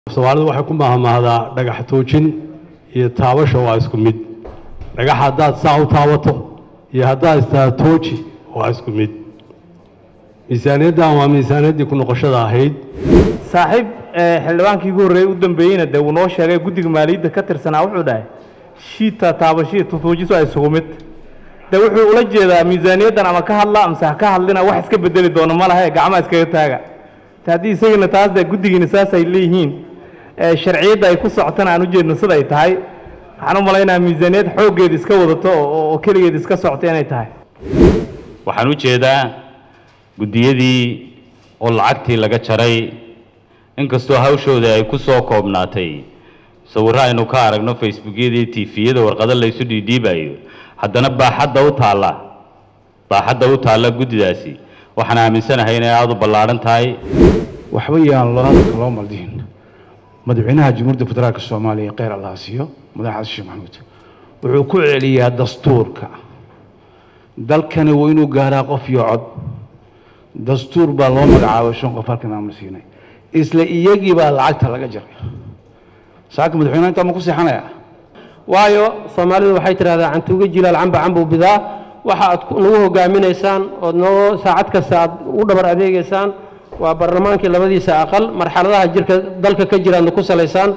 soomaalidu waxay ku mahmaahdaa dhagax toojin iyo taabasha waa isku mid dhagax haddaad saa u taabato iyo haddaad istaa tooji waa isku mid miisaaniyaddan waa miisaaniyaddii ku noqoshada ahayd saaxiib xildhibaankii ugu horreeyey u dambeeyeyna dee uu noo sheegay guddiga maaliyadda ka tirsanaa wuxuu dhahay shiita taabashiya tutuujisu ay isugu mid de wuxuu ula jeedaa miisaaniyaddan ama ka hadla amase ha ka hadlina wax iska bedeli doono ma lahe gacmaha iskaga taaga te haddii isagina taas dee guddigiina saas ay leeyihiin sharciyadda ay ku socotana aan ujeedno sida ay tahay waxaan u malaynaha miisaaniyad xooggeeda iska wadato oo keligeed iska socota inay tahay waxaan u jeedaa guddiyadii oo lacagtii laga jaray inkastoo hawshooda ay ku soo koobnaatay sawirro aynu ka aragno facebookyadii tifiyada warqado laysu dhiidhiibayo haddana baaxadda u taalla baaxadda u taalla guddidaasi waxaan aaminsanahay inay aada u ballaadhan tahay waxba yaan loo hadalka loo maldihin madaxweynaha jamhuuriyadda federaalka soomaaliya kheyr allah siiyo madax xasan sheekh maxamuud wuxuu ku celiyaa dastuurka dalkani waa inuu gaaraa qof iyo cod dastuur baa loo magacaabay shan qof halkan aan la siinay isla iyagii baa lacagta laga jaray saaka madaxweynaha intaa ma ku seexanaya waayo soomaalidu waxay tidhahdaa cantuuga jilaal camba cambuu bidaa waxa aad nagu hogaaminaysaan ood noo saacad kasta aad u dhabar adeegaysaan waa baarlamaankii labadiisa aqal marxaladaha jirka dalka ka jiraadna ku salaysaan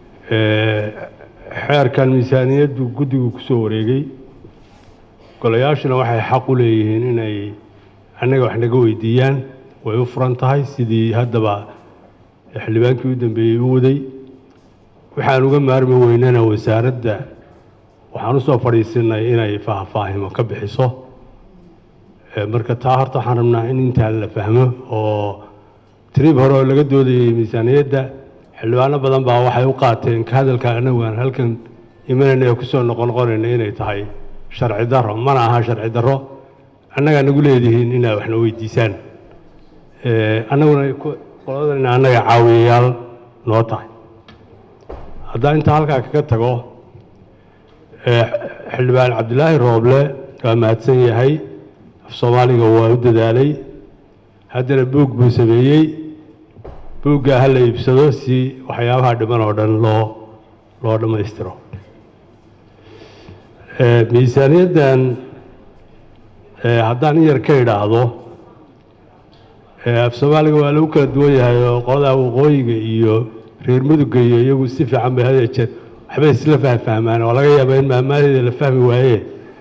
xeerkan miisaaniyaddu guddigu ku soo wareegay golayaashuna waxay xaq u leeyihiin inay annaga wax naga weydiiyaan way u furan tahay sidii haddaba xildhibaankii u dambeeyey u waday waxaan uga maarmi weynana wasaaradda waxaan usoo fadhiisinay inay faahfaahimo ka bixiso marka taa horta waxaan rabnaa in intaa la fahmo oo trib hore oo laga doodayey miisaaniyadda xildhibaano badan baa waxay u qaateen ka hadalka anagu aan halkan imanayna ee kusoo noqonoqonayna inay tahay sharci daro mana aha sharci daro annagaa nagu leedihiin inaad waxna weydiisaan annaguna qoladana annaga caawiyayaal noo tahay haddaan intaa halkaa kaga tago xildhibaan cabdilaahi rooble waa mahadsan yahay af soomaaliga waa u dadaalay haddana buug buu sameeyey buuggaa ha la iibsado si waxyaabaha dhiman oo dhan loo loo dhammaystiro miisaaniyaddan haddaan in yar ka idhaahdo af soomaaliga waa lagu kala duwan yahay oo qoladaa waqooyiga iyo reer mudugga iyo iyagu si fiican bay hadee jeer waxbay isla fahfahmaan oo laga yaaba in maamaadeeda la fahmi waaye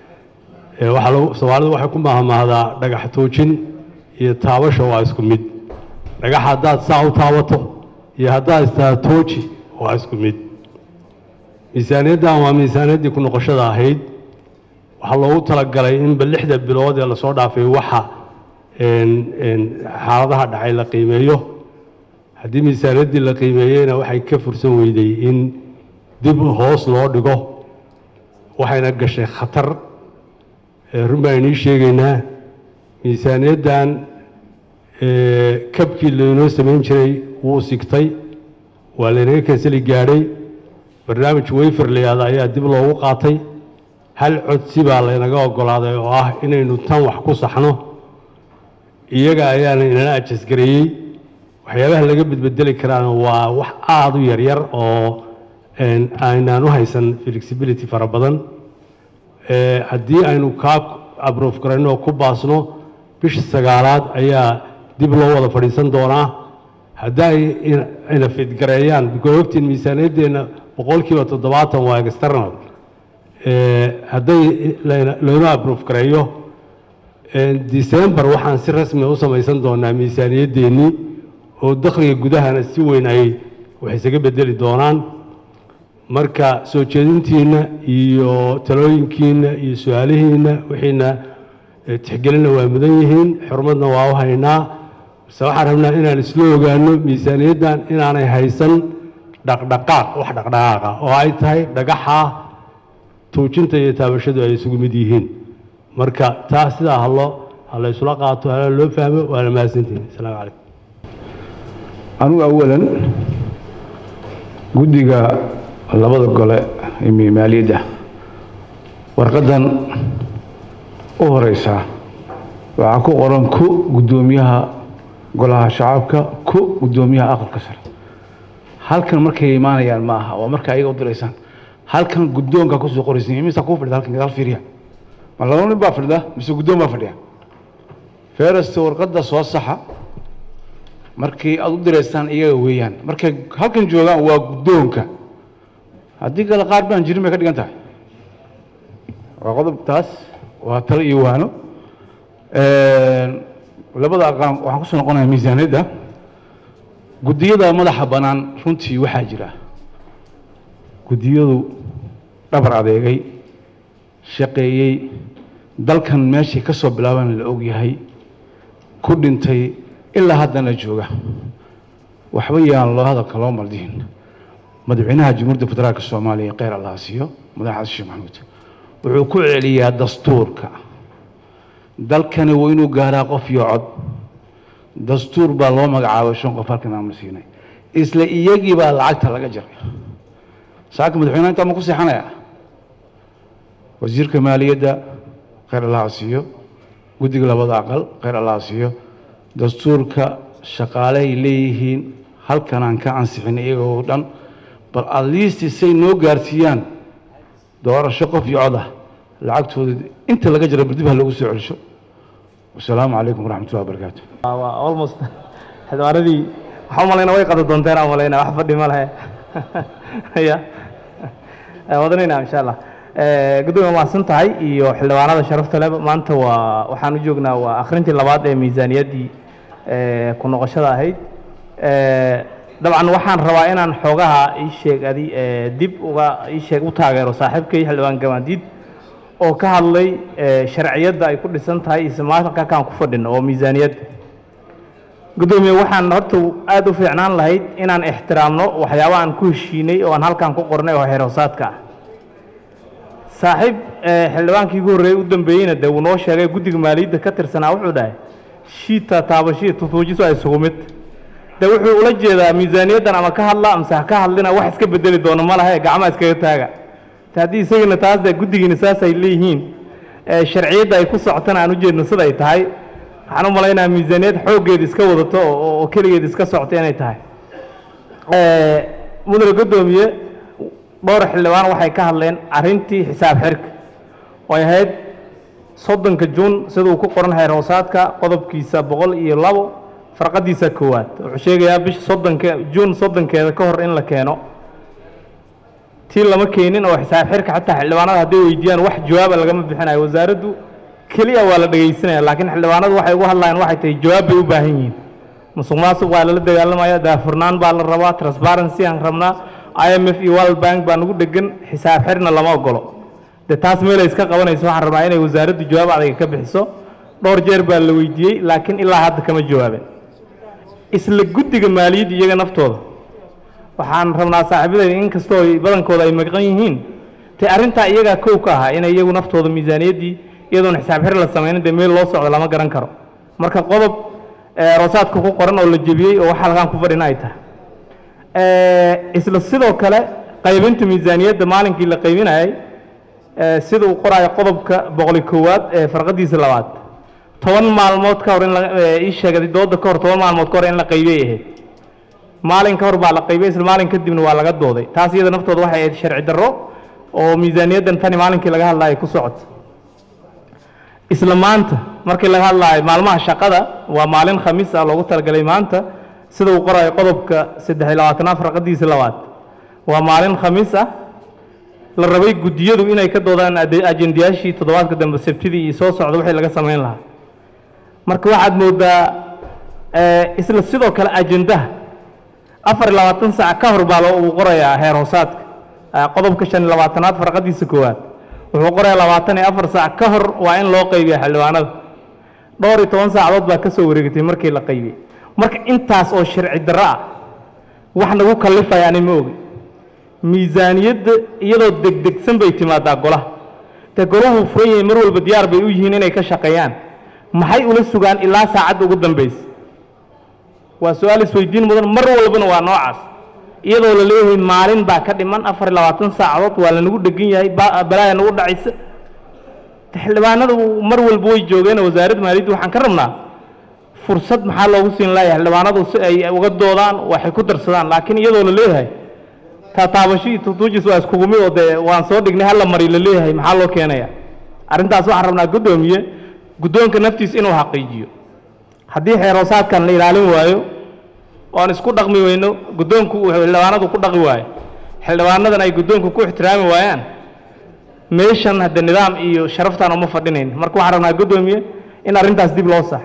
waxaa soomaalidu waxay ku mahmaahdaa dhagax toojin iyo taabasha waa isku mid dhagax haddaad saa u taabato iyo haddaad istaa tooji waa isku mid miisaaniyaddan waa miisaaniyaddii ku noqoshada ahayd waxaa loogu talagalay inba lixda bilood ee lasoo dhaafay waxa xaaladaha dhacay la qiimeeyo haddii miisaaniyaddii la qiimeeyeyna waxay ka fursan weyday in dib hoos loo dhigo waxayna gashay khatar run baan inii sheegaynaa miisaaniyaddan kabkii laynoo samayn jiray wuu sigtay waa laynaga kansali gaadhay barnaamij wayfer layaada ayaa dib loogu qaatay hal codsi baa laynaga ogolaaday oo ah inaynu tan wax ku saxno iyaga ayaana inala ajasgareeyey waxyaabaha laga bedbedeli karaan waa wax aada u yaryar oo aynaan u haysan flexibility fara badan haddii aynu kaa abroof garayno oo ku baasno bisha sagaalaad ayaa dib loo wada fadhiisan doonaa hadday ina fidgareeyaan ogtiin miisaaniyaddeenna boqolkiiba toddobaatan waa external hadday laynoo abroof gareeyo december waxaan si rasmia u samaysan doonaa miisaaniyaddeenii oo dakhliga gudahana si weyn ay wax isaga bedeli doonaan marka soo jeedintiinna iyo talooyinkiinna iyo su-aalihiinna wixiina tixgelinna waa mudan yihiin xurmadna waa u haynaa base waxaan rabnaa inaan isla ogaano miisaaniyaddan inaanay haysan dhaqdhaqaaq wax dhaqdhaqaaqa oo ay tahay dhagaxa tuujinta iyo taabashadu ay isugu mid yihiin marka taa sidaa halo ha la ysula qaato hala loo fahmo waana mahadsantihin asalaamu calaykum anugu awalan guddiga labada gole ee maaliyadda warqaddan u horeysa waxaa ku qoran ku guddoomiyaha golaha shacabka ku guddoomiyaha aqalka sare halkan markay imaanayaan ma aha waa marka ayaga u diraysaan halkan guddoonka kusoo qoraysan imisa kuu fadhida halkan gadaal fiiriya ma laba nin baa fadhida mise guddoon baa fadhiya ferasta warqadda soo saxa markii aad u diraysaan iyaga weeyaan markay halkan joogaan waa guddoonka haddii kale qaar baan jirin bay ka dhigan tahay waa qodob taas waa talo iyo waano labada aqaan waxaan kusoo noqonayaa miisaaniyadda guddiyada madaxa bannaan runtii waxaa jira guddiyadu dhabar adeegay shaqeeyey dalkan meeshay ka soo bilaabaan la ogyahay ku dhintay ilaa haddana jooga waxba yaan loo hadalka loo maldihin madaxweynaha jamhuuriyadda federaalka soomaaliya kheyr allah siiyo madaxaas sheekh maxamuud wuxuu ku celiyaa dastuurka dalkani waa inuu gaaraa qof iyo cod dastuur baa loo magacaabay shan qof halkan aan siinay isla iyagii baa lacagta laga jaray saaka madaxweynaha intaa ma ku seexanaya wasiirka maaliyadda kheyr allah siiyo guddiga labada aqal kheyr allah siiyo dastuurka shaqaalehay leeyihiin halkan aan ka ansixin iyagoo dhan bal at least say noo gaarsiiyaan doorasho qof iyo cod ah lacagtooda inta laga jara bal dib ha loogu soo celisho wasalaamu calaykum waraxmatullahi wabarakaatu waa almost xildhibaaradii waxaa umalayna way qada doonteen aan malayna wax fadhi ma lehe ya wadanayna insha allah gudoomiya mahadsan tahay iyo xildhibaanada sharafta leh maanta waa waxaan u joognaa waa akhrintii labaad ee miisaaniyaddii ku noqoshada ahayd dabcan waxaan rabaa inaan xoogaha ii sheeg adi dib uga ii sheeg u taageero saaxiibkay xildhibaan gamaadiid oo ka hadlay sharciyadda ay ku dhisan tahay ismaalka kaan ku fadhino oo miisaaniyadda gudoomiye waxaan horta aada u fiicnaan lahayd inaan ixtiraamno waxyaaba aan ku heshiinay oo aan halkaan ku qornay oo xeerhoosaadka ah saaxiib xildhibaankii ugu horreeyey u dambeeyeyna dee wuu noo sheegay guddiga maaliyadda ka tirsanaa wuxuu dhahay shiita taabashiya tutuujiso ay isugu mid de wuxuu ula jeedaa miisaaniyaddan ama ka hadla amse ha ka hadlina wax iska bedeli doono ma lahe gacmaa iskaga taaga te haddii isagana taas dee guddigiina saas ay leeyihiin sharciyadda ay ku socotana aan ujeedno sida ay tahay waxaan u malaynayaa miisaaniyad xooggeeda iska wadato oo keligeed iska socoto inay tahay mudane guddoomiye dhowr xildhibaan waxay ka hadleen arrintii xisaab xirka oo ahayd soddonka juun siduu ku qoran xeer hoosaadka qodobkiisa boqol iyo labo farqadiisa koowaad wuxuu sheegayaa bisha soddonka juun soddonkeeda ka hor in la keeno tii lama keenin oo xisaab xirka xataa xildhibaanada hadday weydiiyaan wax jawaaba lagama bixinayo wasaaraddu keliya waa la dhegaysanaya laakiin xildhibaanadu waxay ugu hadlayaan waxay tahay jawaab bay u baahan yihiin musuq maasuq waa lala dagaalamaya daafurnaan baa la rabaa transparency aan rabnaa i m f iyo world bank baa nagu dhegan xisaab xirna lama ogolo dee taas meelay iska qabanayso waxaan rabaa inay wasaaraddu jawaab adayga ka bixiso dhowr jeer baa la weydiiyey laakiin ilaa hadda kama jawaabin isla guddiga maaliyadda iyaga naftooda waxaan rabnaa saaxiibadayda in kastoo ay badankooda ay maqan yihiin te arrintaa iyagaa kow ka ahaa inay iyagu naftooda miisaaniyaddii iyadoona xisaab xir la samaynin dee meel loo socdo lama garan karo marka qodob roosaadka ku qoran oo la jebiyey oo wax halkaan ku fadhina ay tahay isla sidoo kale qaybinta miisaaniyadda maalinkii la qaybinayay sida uu qoraayo qodobka boqoli koowaad ee farqadiisa labaad toban maalmood ka hor in ii sheegay dooda ka hor toban maalmood ka hor in la qaybiyay ahayd maalin ka hor baa la qaybiyay isla maalin kadibna waa laga dooday taas iyada naftooda waxay ahayd sharci darro oo miisaaniyaddan tani maalinkii laga hadlayo ku socoto isla maanta markii laga hadlaayo maalmaha shaqada waa maalin khamiis ah loogu talagalay maanta sida uu qorayo qodobka saddex iyo labaatanaad farqadiisa labaad waa maalin khamiis ah la rabay guddiyadu inay ka doodaan ajendayaashii toddobaadka dambe sabtidii iyo soo socda wixii laga samayn lahaa marka waxaad moodaa isla sidoo kale ajendaha afar iyo labaatan saac ka hor baa uu qorayaa heer hoosaadka qodobka shan iyo labaatanaad farqadiisa koowaad wuxuu qorayaa labaatan iyo afar saac ka hor waa in loo qaybiya xildhibaanada dhowr iyo toban saacadood baa ka soo wareegatay markii la qaybiyey marka intaas oo sharci darro ah wax nagu kallifaya ani ma ogi miisaaniyadda iyadoo degdegsan bay timaadaa golaha dee golahu furan yahay mar walba diyaar bay u yihiin inay ka shaqeeyaan maxay ula sugaan ilaa saacadda ugu dambaysa waa su-aal isweydiin mudan mar walbana waa noocaas iyadoo la leeyahay maalin baa ka dhiman afar iyo labaatan saacadood waa lanagu dhegan yahay balaaya nagu dhacaysa xildhibaanadu mar walba way joogeen wasaaradda maaliyadda waxaan ka rabnaa fursad maxaa loogu siin laaya xildhibaanadu si ay uga doodaan waxay ku darsadaan laakiin iyadoo la leeyahay taataabasho iyo tutuujis waa iskugu mid oo dee waan soo dhignay hala mari la leeyahay maxaa loo keenaya arrintaas waxaan rabnaa guddoomiye guddoonka naftiisa inuu xaqiijiyo haddii xeeroosaadkan la ilaalin waayo oan isku dhaqmi weyno guddoonku uu xildhibaanadu ku dhaqi waayo xildhibaanadan ay guddoonku ku ixtiraami waayaan meeshan hadde nidaam iyo sharaftaan uma fadhinayn marka waxaan rabnaa guddoomiye in arrintaas dib loo sax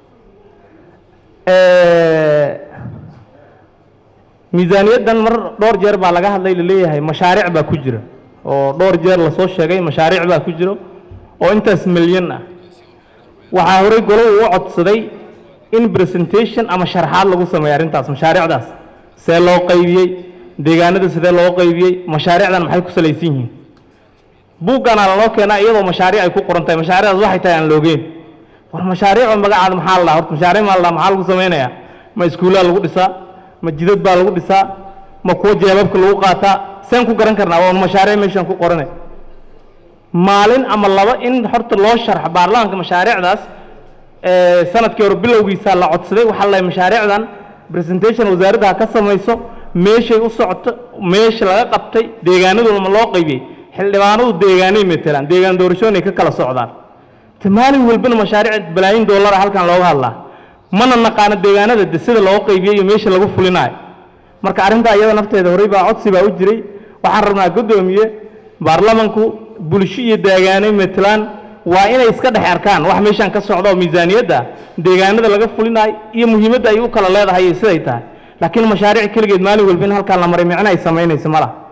miisaaniyaddan mar dhowr jeer baa laga hadlay laleeyahay mashaariic baa ku jira oo dhowr jeer lasoo sheegay mashaariic baa ku jiro oo intaas milyan ah waxaa horey golo uu u codsaday in presentation ama sharxaad lagu sameeyo arrintaas mashaariicdaas see loo qaybiyey deegaanada sidee loo qaybiyey mashaariicdan maxay ku salaysan yihiin buugganaa laloo keenaa iyadoo mashaariic ay ku qoran tahay mashaariicdaas waxay tahay aan loogeen war mashaariico magacaada maxaa la dhaha horta mashaariic maa la dhaha maxaa lagu samaynayaa ma iskuullaa lagu dhisaa ma jidad baa lagu dhisaa ma kuwo jeebabka lagu qaataa seen ku garan karnaa waa mashaariic meeshaan ku qorane maalin ama laba in horta loo sharxo baarlamaanka mashaariicdaas sanadkii hore bilowgiisa la codsaday waxaa la mashaariicdan presentation wasaaradda ha ka samayso meeshay u socoto meesha laga qabtay deegaanaduna ma loo qaybiyey xildhibaanadu deegaanay matelaan deegaan doorashooyin ka kala socdaan te maalin walbana mashaariic balaayin doolara halkan looga hadlaa mana naqaano deegaanada de sida loo qaybiyey iyo meesha lagu fulinayo marka arrintaa iyada nafteeda horey baa codsi baa u jiray waxaan rabnaa guddoomiye baarlamanku bulsho iyo deegaanay matelaan waa inay iska dhex arkaan wax meeshaan ka socda oo miisaaniyadda deegaanada laga fulinayo iyo muhiimadda ay u kala leedahay iyo siday tahay laakiin mashaariic keligeed maalin walba in halkaan la maray micno ay samaynayso ma laha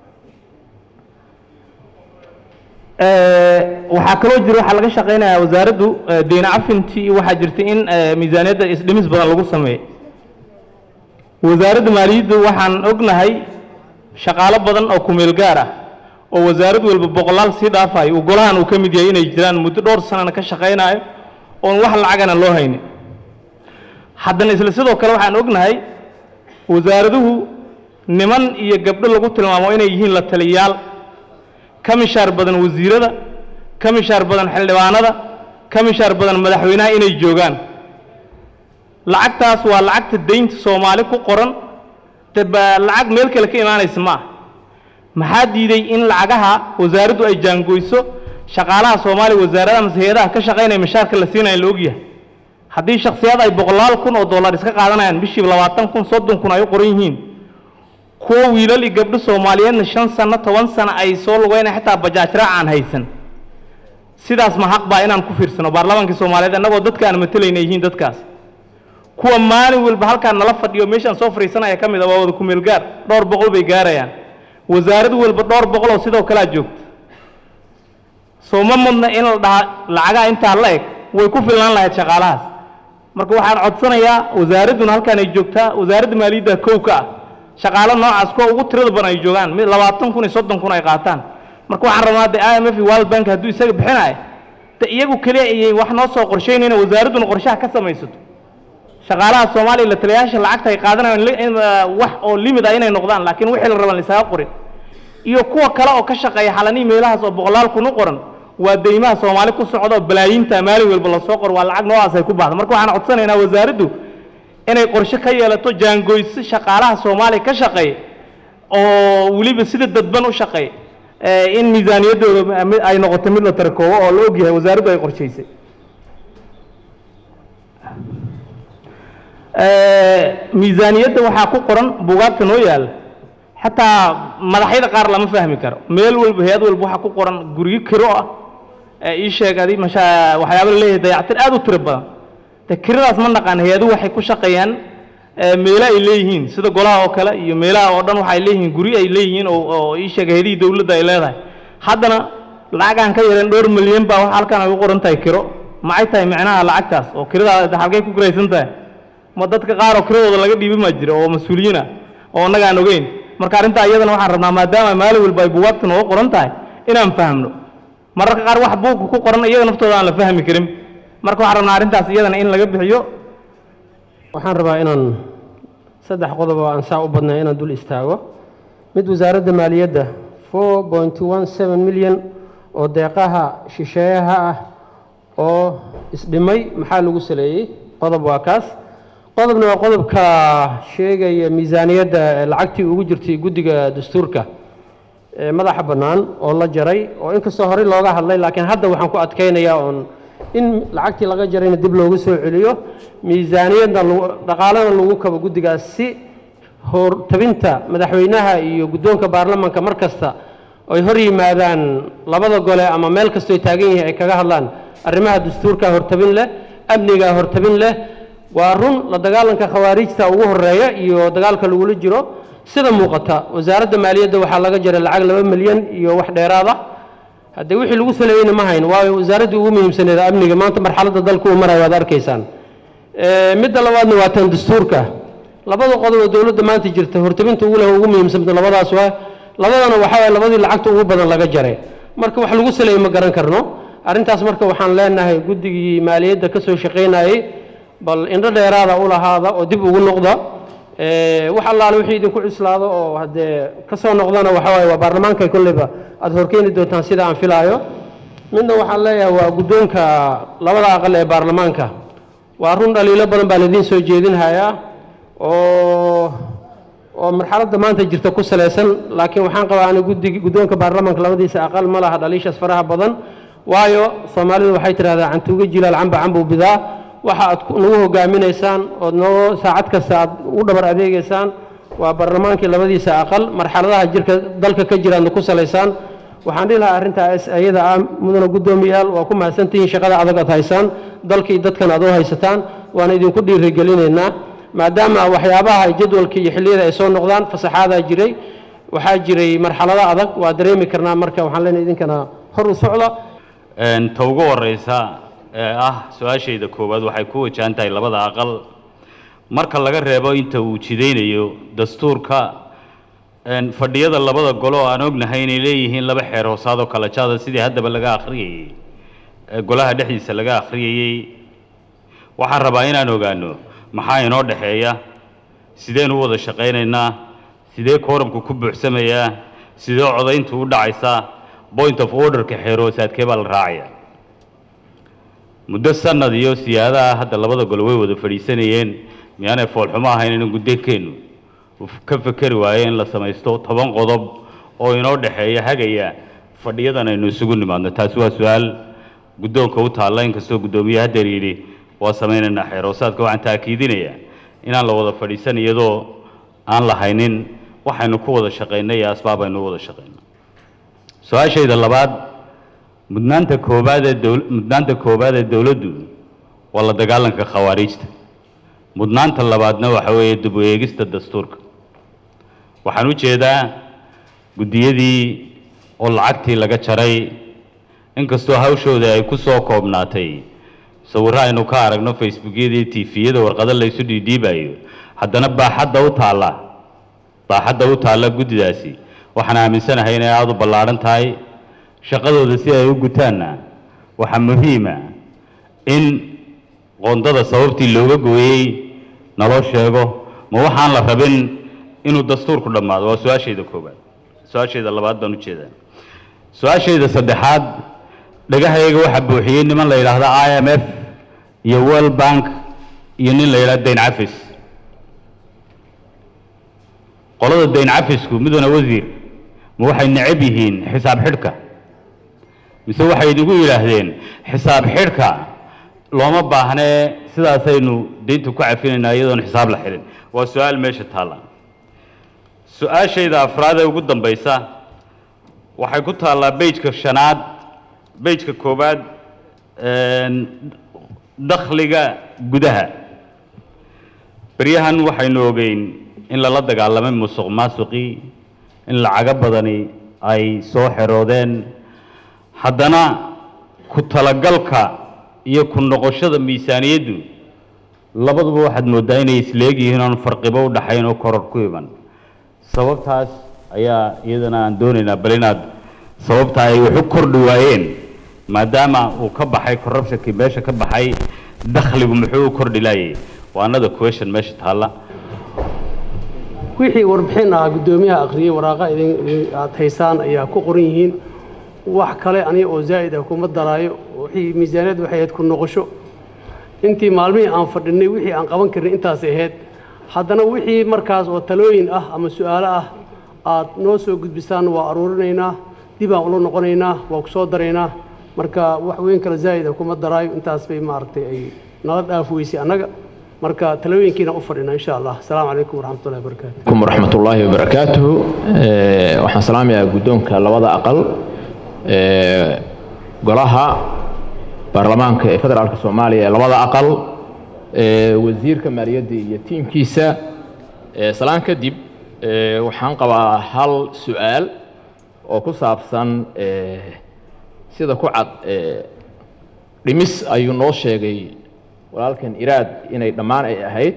waxaa kaloo jira waxaa laga shaqaynayaa wasaaraddu deyna cafintii waxaa jirta in miisaaniyadda isdhimis badan lagu sameeyo wasaaradda maaliyaddu waxaan ognahay shaqaalo badan oo kumeel gaar ah oo wasaarad walba boqolaal sii dhaafayo uu golahan uu ka mid yahay inay jiraan muddo dhowr sanana ka shaqaynayo oon wax lacagana loo haynin haddana isla sidoo kale waxaan ognahay wasaaraduhu niman iyo gabdho lagu tilmaamo inay yihiin la taliyayaal ka mishaar badan wasiirada ka mishaar badan xildhibaanada ka mishaar badan madaxweynaha inay joogaan lacagtaas waa lacagta deynta soomaali ku qoran de ba lacag meel kale ka imaanaysa ma ah maxaa diiday in lacagaha wasaaraddu ay jaangoyso shaqaalaha soomaaliya wasaaradaha mase hay-adaha ka shaqaynaya mishaarka la siinaya la ogyahay haddii shakhsiyaad ay boqolaal kun oo dollar iska qaadanayaan bishiiba labaatan kun soddon kun ay u qoran yihiin kuwo wiilal iyo gabdho soomaaliyeedna shan sano toban sano ay soo lugeynaya xitaa bajaaj raac aan haysan sidaas ma xaq baa inaan ku fiirsano baarlamaankii soomaaliyeed annagoo dadka aan matalayna yihiin dadkaas kuwa maalin walba halkaan nala fadhiyo meeshaan soo fadhiisanaya ka mid a waa wada kumeel gaar dhowr boqol bay gaarayaan wasaarad walba dhowr boqol oo sidoo kalea joogta soo ma mudna in la dhahaa lacagaha intaa la eg way ku filnaan lahayd shaqaalahaas marka waxaan codsanayaa wasaaradduna halkaan ay joogtaa wasaaradda maaliyadda kow ka ah shaqaalo noocaas kuwa ugu tirada badan ay joogaan mid labaatan kun iyo soddon kun ay qaataan marka waxaan rabnaa de i m f iyo world bank hadduu isaga bixinayo de iyagu keliya ayay wax noo soo qorshaynayna wasaaradduna qorshaha ka samaysato shaqaalaha soomaaliya la taliyayaasha lacagta ay qaadanayaan wax oo limid ah inay noqdaan laakiin wixii la raban laisaga qorin iyo kuwa kale oo ka shaqeeya xalanii meelahaas oo boqolaal kun u qoran waa deymaha soomaali ku socda oo balaayiinta maalin walba lasoo qoro waa lacag noocaas ay ku baxda marka waxaan codsanaynaa wasaaraddu inay qorshe ka yeelato jaangoyso shaqaalaha soomaaliya ka shaqeeya oo weliba sida dadban u shaqeeya in miisaaniyaddooda ay noqoto mid la tarakoobo oo la ogyahay wasaaraddu ay qorshaysay miisaaniyadda waxaa ku qoran buugaagta noo yaalla xataa madaxyada qaar lama fahmi karo meel walba hay-ad walba waxaa ku qoran guryo kiro ah ee ii sheeg adi masha waxyaaba la leeyahay dayactir aad u tiro badan de kiradaas ma naqaan hay-aduhu waxay ku shaqeeyaan meelo ay leeyihiin sida golaha oo kale iyo meelaha oo dhan waxay leeyihiin guryo ay leeyihiin oo oo ii sheeg hay-adihii dowladda ay leedahay haddana lacagaan ka yareen dhowr milyan baa waxa halkan ay u qoran tahay kiro maxay tahay micnaha lacagtaas oo kirada halkay ku kiraysan tahay ma dadka qaar oo kiradooda laga dhiibi ma jiro oo mas-uuliyiin ah oo annaga aan ogeyn marka arrintaa iyadana waxaan rabnaa maadaama maalin walba ay buugaagta nooga qoran tahay inaan fahamno mararka qaar wax buugka ku qoran iyaga naftooda aan la fahmi karin marka waxaan rabnaa arrintaas iyadana in laga bixiyo waxaan rabaa inaan saddex qodob oo aan saa u badnay inaan dul istaago mid wasaaradda maaliyadda four point one seven milyan oo deeqaha shisheeyaha ah oo isdhimay maxaa lagu saleeyey qodob waa kaas qodobna waa qodobka sheegaya miisaaniyadda ee lacagtii ugu jirtay guddiga dastuurka ee madaxa bannaan oo la jaray oo inkastoo horey looga hadlay laakiin hadda waxaan ku adkaynayaa oon in lacagtii laga jarayna dib loogu soo celiyo miisaaniyadna lagu- dhaqaalena lagu kabo guddigaas si hortabinta madaxweynaha iyo guddoonka baarlamaanka mar kasta ay hor yimaadaan labada gole ama meel kastoo taagan yihiin ay kaga hadlaan arrimaha dastuurka hortabin leh amniga hortabin leh waa run la dagaalanka khawaarijta ugu horeeya iyo dagaalka lagula jiro sida muuqata wasaaradda maaliyadda waxaa laga jaray lacag laba milyan iyo wax dheeraad ah haddee wixii lagu saleeyeyna ma hayn waayo wasaaraddii ugu muhiimsaneed amniga maanta marxaladda dalku uu marayo waad arkaysaan Ee, midda labaadna waa tan dastuurka labada qodob oo dowladda maanta jirta hortabinta ugu leh ugu muhiimsanta labadaas waa labadana waxaa waye labadii lacagta ugu badan laga jaray marka wax lagu saleeyey ma garan karno arrintaas marka waxaan leenahay guddigii maaliyadda ka soo shaqaynayey bal indho dheeraada u lahaada oo dib ugu noqda Ee, wax allaale wixii idinku cuslaado oo haddee ka soo noqdana waxa waaye waa baarlamaanka kolleyba aada horkeeni doontaan sida aan filaayo midna waxaan leeyahay waa guddoonka labada aqal ee baarlamaanka waa run dhaliilo badan baa laidiin soo jeedinhayaa oo oo marxaladda maanta jirta ku salaysan laakiin waxaan qabaa ani guddig guddoonka baarlamaanka labadiisa aqal ma laha dhaliishaas faraha badan waayo soomaalidu waxay tidhahdaa cantuuga jilaal camba cambuu bidaa waxa aad ku- nagu hogaaminaysaan ood noo saacad kasta aad u dhabar adeegaysaan waa baarlamaankii labadiisa aqal marxaladaha jirka dalka ka jiraadna ku salaysaan waxaan dhihi lahaa arrintaas ayada ah mudana guddoomiyaal waa ku mahadsantihiin shaqada adag aad haysaan dalkii dadkan aad u haysataan waana idinku dhiirigelinaynaa maadaama waxyaabaha jadwalka iyo xilliyada ay soo noqdaan fasaxaadaa jiray waxaa jiray marxalado adag waa dareemi karnaa marka waxaan leenahay idinkana hor u socda Een, ta ugu horeysa ee ah su-aashayda koowaad waxay ku wajahan tahay labada aqal marka laga reebo inta uu jidaynayo dastuurka een, fadhiyada labada golo oo aan ognahay inay leeyihiin laba xeer hoosaadoo kala jaada sidii haddaba laga akhriyayey ee golaha dhexdiisa laga akhriyayey waxaan rabaa inaan ogaano maxaa inoo dhexeeya sideen u wada shaqaynaynaa sidee kooramku ku buuxsamayaa sidee codayntu u dhacaysaa point of orderka xeer hoosaadkee baa la raacaya muddo sanad iyo siyaadaha hadda labada gol way wada fadhiisanayeen miyaanay foolxumo ahayn in guddeenkeennu uu ka fekeri waayo in la samaysto toban qodob oo inoo dhexeeya hagaya fadhiyadan aynu isugu nimaadno taasi waa su-aal guddoonka u taalla inkastoo guddoomiye haddeer yidhi waa samaynaynaa xeer hoosaadka waxaan taakiidinayaa inaan la wada fadhiisan iyadoo aan lahaynin waxaynu ku wada shaqaynay iyo asbaab aynu u wada shaqayno su-aashayda labaad mudnaanta koobaad ee dowl mudnaanta koobaad ee dowladdu waa la dagaalanka khawaariijta mudnaanta labaadna waxa weeye dib u eegista dastuurka waxaan u jeedaa guddiyadii oo lacagtii laga jaray inkastoo hawshooda ay ku soo koobnaatay sawirro aynu ka aragno facebookyada iyo tifiyada warqado laysu dhiidhiibayo haddana baaxadda u taalla baaxadda u taalla guddidaasi waxaan aaminsanahay inay aada u ballaadhan tahay shaqadooda si ay u gutaanna waxaa muhiima in qoondada sababtii looga gooyey naloo sheego ma waxaan la rabin inuu dastuurku dhammaado waa su-aashayda koobaad su-aashayda labaad baan u jeedaa su-aashayda saddexaad dhagahayga waxaa buuxiyey niman la yidhaahda i m f iyo world bank iyo nin la yidhahda dayn cafis qolada dayn cafisku miduna wasiir ma waxay necab yihiin xisaab xidhka mise waxay idigu yidhaahdeen xisaab xidhka looma baahnee sidaasaynu deynta ku cafinaynaa iyadoon xisaab la xidhin waa su-aal meesha taalla su-aashayda afraad ee ugu dambaysa waxay ku taallaa bejka shanaad bejka koowaad een, dakhliga gudaha beryahan waxaynu ogeyn in lala dagaalamay musuq maasuqii in lacago badani ay soo xeroodeen haddana ku talagalka iyo ku noqoshada miisaaniyaddu labaduba waxaad mooddaa inay isleeg yihiin oon farqibo u dhaxayn oo koror ku iman sababtaas ayaa iyadana aan doonaynaa bal inaad sababta ay wax u kordhi waayeen maadaama uu ka baxay corruptionkii meesha ka baxay dakhligu muxuu u kordhi laayay waa another question meesha taalla wixii warbixin ah guddoomiyaha akhriyey waraaqa idin idin- aad haysaan ayaa ku qoran yihiin wax kale aniga oo zaa'id ah kuma daraayo wixii miisaaniyad waxay ahayd ku noqosho intii maalmihii aan fadhinay wixii aan qaban karnay intaasay ahayd haddana wixii markaas oo talooyin ah ama su'aalo ah aad noo soo gudbisaan waa aruurinaynaa dib aan ula noqonaynaa waa ku soo daraynaa marka wax weyn kale zaa'id ah kuma daraayo intaas bay maaragtay ay nala dhaaf weysay annaga marka talooyinkiina u fadhinaa insha allah asalaamu calaykum waraxmatullahi wabarakaatu عليكم ورحمة الله وبركاته آه، waxaan salaamayaa guddoonka labada aqal ee golaha baarlamaanka ee federaalka soomaaliya ee labada aqal ee wasiirka maaliyadda iyo tiimkiisa ee salaan kadib ee waxaan qabaa hal su-aal oo ku saabsan ee sida ku cad ee dhimis ayuu noo sheegay walaalkan iraad inay dhammaan ay ahayd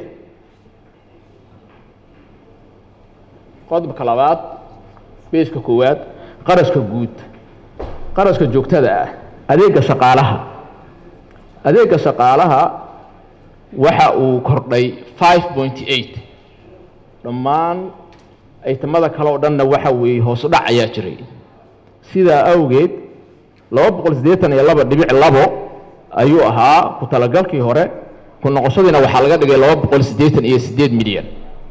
qodobka labaad beeska koowaad qarashka guud qarashka joogtada ah adeega shaqaalaha adeega shaqaalaha waxa uu kordhay five point eight dhammaan aytamada kale oo dhanna waxa weeye hoosu dhac ayaa jiray sidaa awgeed laba boqol siddeetan iyo laba dhibic labo ayuu ahaa ku talagalkii hore ku noqoshadiina waxaa laga dhigay laba boqol siddeetan iyo siddeed milyan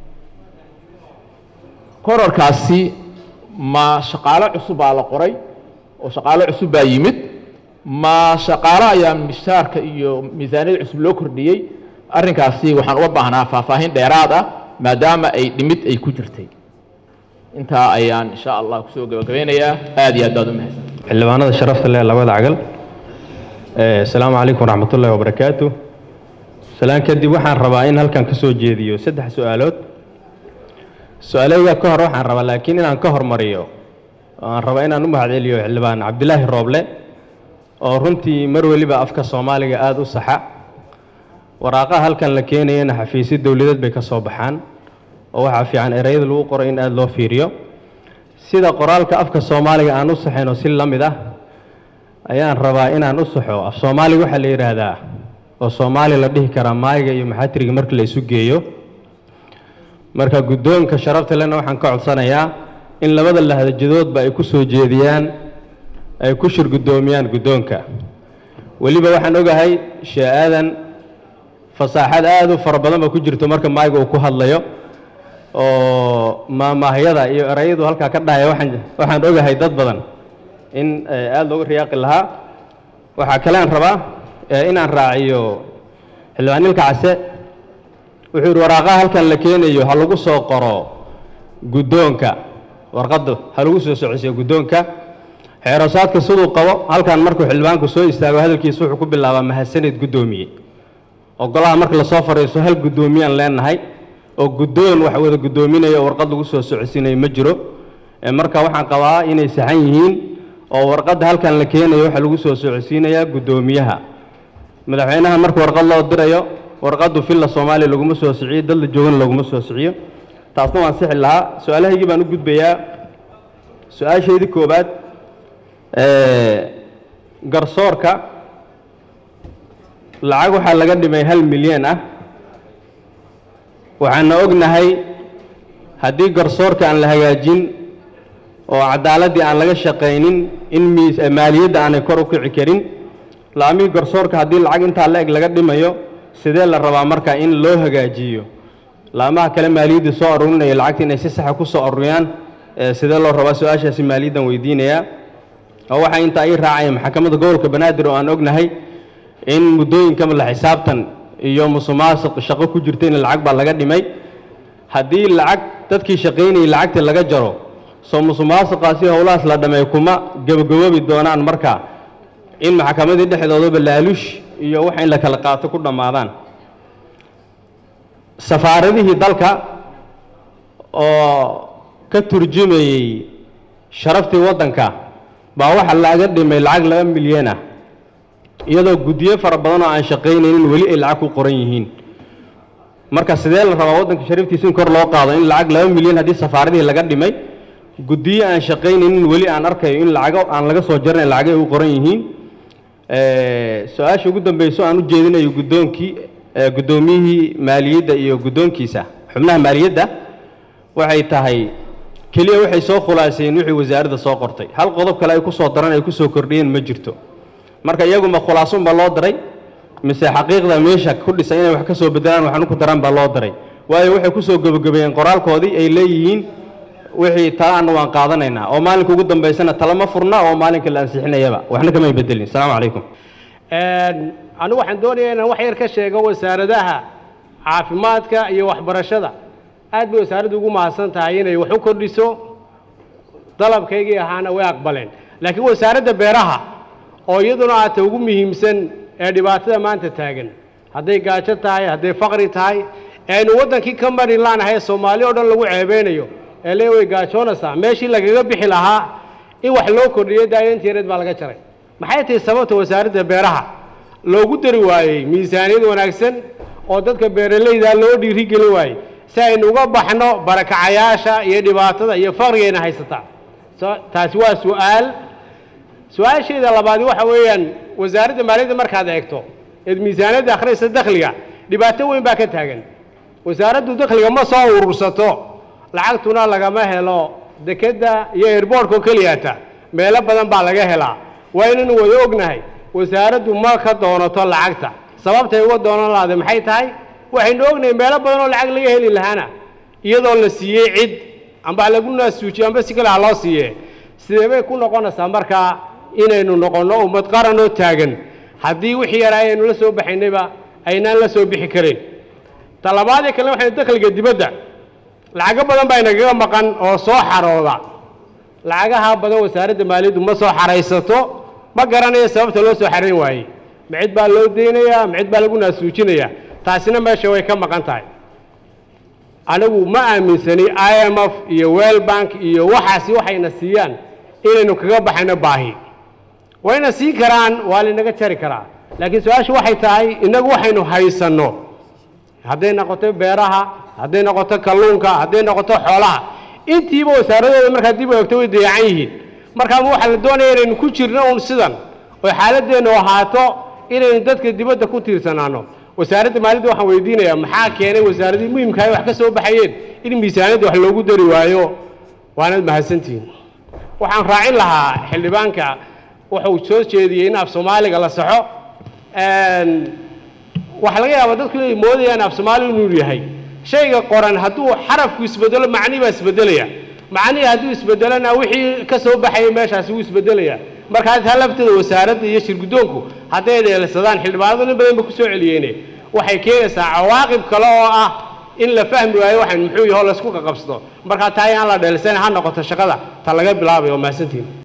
korarkaasi ma shaqaalo cusub baa la qoray oo shaqaalo cusub baa yimid ma shaqaalo ayaa mishaarka iyo miisaaniyada cusub loo kordhiyey arrinkaasi waxaan uga baahnaa faahfaahin dheeraad ah maadaama ay dhimid ay ku jirtay intaa ayaan insha allah kusoo gabagabeynayaa aad iyo aad baad u mahadsan xildhibaanada sharafta leh labada cagal Eh, asalaamu calaykum waraxmatullaahi wabarakaatu salaan kadib waxaan rabaa in halkan ka soo jeediyo saddex su-aalood su-aaleyga ka hor waxaan rabaa laakiin inaan ka hormariyo oo aan rabaa inaan u mahadceliyo xildhibaan cabdilaahi rooble oo runtii mar weliba afka soomaaliga aada u saxa waraaqaha halkan la keenayana xafiisyo dowladeed bay ka soo baxaan oo waxaa fiican ereyada lagu qoro in aada loo fiiriyo sida qoraalka afka soomaaliga aan u saxayn oo si la mid ah ayaan rabaa inaan u saxo af soomaaliga waxaa la yidhaahdaa oo soomaali la dhihi karaa maayiga iyo maxaatiriga marka la isu geeyo marka guddoonka sharafta lena waxaan ka codsanayaa in labada lahdajadoodba ay ku soo jeediyaan ay ku shir guddoomiyaan guddoonka weliba waxaan ogahay shee aadan fasaaxad aada u fara badan ba ku jirto marka maayiga uu ku hadlayo oo maamaahyada iyo erayadu halkaa ka dhahaya waxaan waxaan ogahay dad badan in eh, aada looga riyaaqi lahaa waxaa kale aan rabaa eh, inaan raaciyo xildhibaan nilka case wuxuu yidhi waraaqaha halkan la keenayo ha lagu soo qoro guddoonka warqaddu ha lagu soo socosiyo guddoonka xeerosaadka siduu qabo halkan markuu xildhibaanku soo istaago hadalkiisa wuxuu ku bilaabaa mahadsanid guddoomiye oo golaha marka lasoo fadhiisto hal guddoomiyaan leenahay oo guddoon wax wada guddoominaya oo warqad lagu soo socodsiinayo ma jiro Eh, marka waxaan qabaa inay saxan yihiin oo warqadda halkan la keenayo waxaa lagu soo socodsiinayaa guddoomiyaha madaxweynaha marka warqad loo dirayo warqaddu filla soomaaliya laguma soo siciyo dad la joogana laguma soo siciyo taasna waan sixi lahaa su-aalahaygii baan u gudbayaa su-aashaydii koowaad eh, garsoorka lacag waxaa laga dhimay hal milyan ah waxaana ognahay haddii garsoorka aan la hagaajin oo cadaaladdii aan laga shaqaynin in miis eh, maaliyadda aanay kor u kici karin laamihii garsoorka haddii lacag intaa la eg laga dhimayo sidee la rabaa marka in loo hagaajiyo laamaha kale maaliyadda soo aruurinaya lacagta inay si saxa ku soo aruuriyaan eh, sidee loo rabaa su-aashaasi maaliyaddan weydiinayaa oo waxaa intaa ii raacaya maxkamadda gobolka banaadir oo aan ognahay in muddooyinka la xisaabtan iyo musuqmaasuq shaqo ku jirta in lacag baa laga dhimay haddii lacag dadkii shaqaynayay lacagtii laga jaro soo musuqmaasuqaasi howlahaas la dhamay kuma gabagaboobi doonaan marka in maxkamadii dhexdoodaba laalush iyo wax in la kala qaato ku dhammaadaan safaaradihii dalka oo ka turjumayey sharaftii waddanka baa waxa laga dhimay lacag laba milyan ah iyadoo guddiyo fara badan oo aan shaqaynaynin weli ay lacag ku qoran yihiin marka sidee la rabaa waddanka sharaftiisa in kor loo qaado in lacag laba milyan haddii safaaradihii laga dhimay guddiyo aan shaqaynaynin weli aan arkayo in lacago aan laga soo jarnayn lacagay u qoran yihiin su-aasha ugu dambeyso aan u jeedinayo guddoonkii eh, guddoomiyihii maaliyadda iyo guddoonkiisa xubnaha maaliyadda waxay tahay keliya waxay soo khulaaseen wixii wasaaradda soo qortay hal qodob kale ay ku soo daran ay ku soo kordhiyeen ma jirto marka iyaguma khulaasunba loo diray mise xaqiiqda meesha ku dhisan inay wax ka soo bedelaan waxna ku daraan baa loo daray waayo waxay ku soo gebagabeeyeen qoraalkoodii ay leeyihiin wixii talaana waan qaadanaynaa oo maalinka ugu dambaysana tala ma furna oo maalinka la ansixinayaba waxna kamay bedelin asalaamu calaykum anigu waxaan doonayaa inaan wax yar ka sheego wasaaradaha caafimaadka iyo waxbarashada aad bay wasaaraddu ugu mahadsan tahay inay wax u kordhiso dalabkaygii ahaana way aqbaleen laakiin wasaaradda beeraha oo iyaduna aata ugu muhiimsan ee dhibaatada maanta taagan hadday gaajo tahay hadday faqri tahay ee aynu waddankii ka mari laanahay soomaali oo dhan lagu ceebeynayo ee lee way gaajoonaysaa meeshii lagaga bixi lahaa in wax loo kordhiyo daayantii yareed baa laga jaray maxay tahay sababta wasaaradda beeraha loogu dari waayey miisaaniyad wanaagsan oo dadka beeralayda loo dhiirigelin waayey si aynu uga baxno barakacayaasha iyo dhibaatada iyo faqrigayna haysataa so- taasi waa su-aal su-aasheeda labaadi waxa weeyaan wasaaradda maaliyadda markaad eegto eed miisaaniyadda akhriyaysa dakhliga dhibaato weyn baa ka taagan wasaaraddu dakhliga ma soo urursato lacagtuna lagama helo dekedda iyo airboortka oo keliyata meelo badan baa laga helaa waa inaynu wada ognahay wasaaraddu ma ka doonato lacagta sababtay uga doonan lahade maxay tahay waxaynu ognahay meelo badan oo lacag laga heli lahaana iyadoo la siiyey cid amba lagu naasuujiyo amba si kale ha loo siiye sidee bay ku noqonaysaa markaa inaynu noqonno ummad qaran oo taagan haddii wixii yaraa aynu la soo baxaynayba aynaan la soo bixi karin talabaadii kale waxaynu dakhliga dibadda lacago badan baa inagaga maqan oo soo xarooda lacagaha badan wasaaradda maaliyaddu ma soo xaraysato ma garanayo sababta loo soo xarayn waayey ma cid baa loo deynayaa ma cid baa lagu naasuujinayaa taasina meesha way ka maqan tahay anigu ma aaminsani i m f iyo well bank iyo waxaasi waxayna siiyaan inaynu kaga baxayno baahi wayna sii karaan waa linaga jari karaa laakiin su-aashu waxay tahay innagu waxaynu haysanno hadday noqoto beeraha hadday noqoto kalluunka hadday noqoto xoolaha intiiba wasaaradooda markaa dib u eegto way dayacan yihiin markaa waxaa la doonaya inaynu ku jirno uun sidan oo xaaladeennu ahaato inaynu dadka dibadda ku tiirsanaano wasaaradda maaliyadda waxaan weydiinayaa maxaa keenay wasaaradii muhimka ay wax ka soo baxayeen in miisaaniyadda wax loogu dari waayo waanad mahadsantihiin waxaan raacin lahaa xildhibaanka wuxuu soo jeediyey in af soomaaliga la saxo waxaa laga yaabaa dadku inay moodayaan af soomaaligu inuu yahay shayga qoran hadduu xarafku isbedelo macnihi baa isbedelaya macnihii hadduu isbedelona wixii ka soo baxaya meeshaasi wuu isbedelaya markaa taa lafteeda wasaaradda iyo shirguddoonku hadday dheelsadaan xildhibaanadu nin badan ba ku soo celiyeene waxay keenaysaa cawaaqib kale oo ah in la fahmi waayo waxaan muxuu yaho laysku qaqabsado markaa taa ayaan la dheelsan ha noqoto shaqada ta laga bilaabayo mahadsantiin